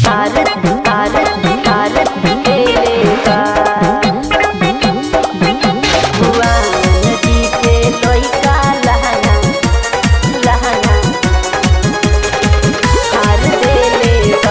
हार हार हार देले बा भगवान जी के लइका लहंगा लहंगा हार देले बा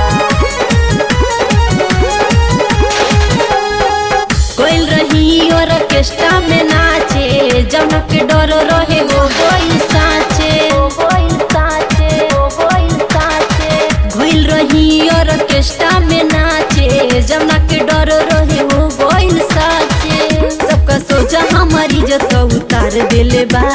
कोइल रही ऑर्केस्ट्रा में नाचे जौना के डर रहे हो गइल साचे गोइल साचे ओ गोइल साचे घोइल रही ऑर्केस्ट्रा में नाचे जौना के डर रहे हो गइल साचे सबका सोचा हमारी इज्जत उतार देले बा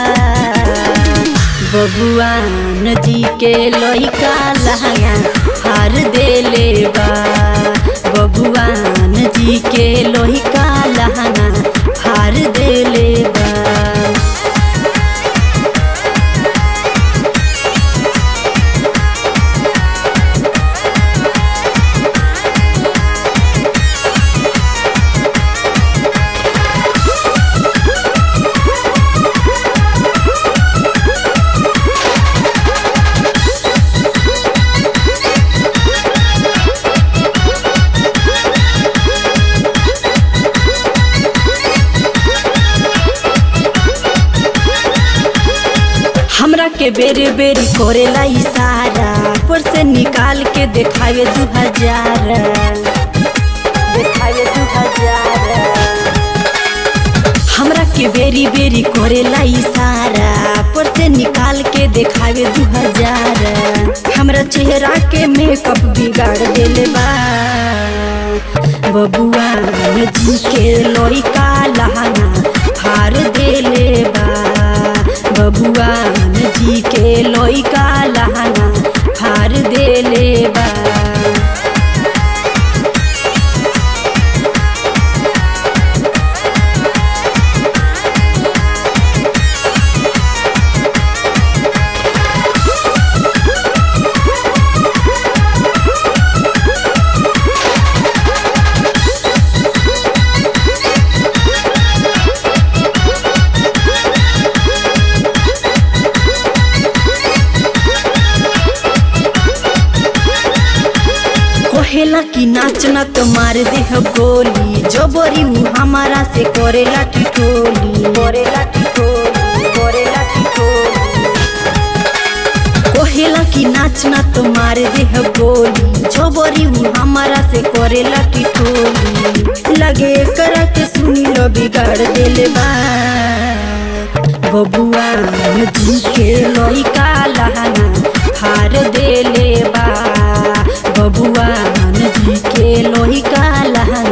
भगवान जी के लइका लहंगा हार देले बा भगवान जी के लइका लहंगा हार देले बा हमरा के बेरे बेरी करेला इशारा पर से निकाल के देखावे दू हजार देखावे दू हजार हमरा के बेरी बेरी करेला इशारा पर से निकाल के देखावे दू हजार हमरा चेहरा के मेकअप बिगाड़ देले बा बबुआ जी के लइका लहंगा हार देले बा बबुआ जी के लइका लहंगा हार देले बा कहेला कि नाचना तो मार दे हो गोली जबरी उ हमारा से करेला ठिठोली करेला ठिठोली करेला ठिठोली कहेला कि नाचना तो मार दे हो गोली जबरी उ हमारा से करेला ठिठोली लगे करा के सुनी लो बिगाड़ देले बा बबुआ जी के लइका लहंगा हार देले बा बबुआ जी के लइका लहंगा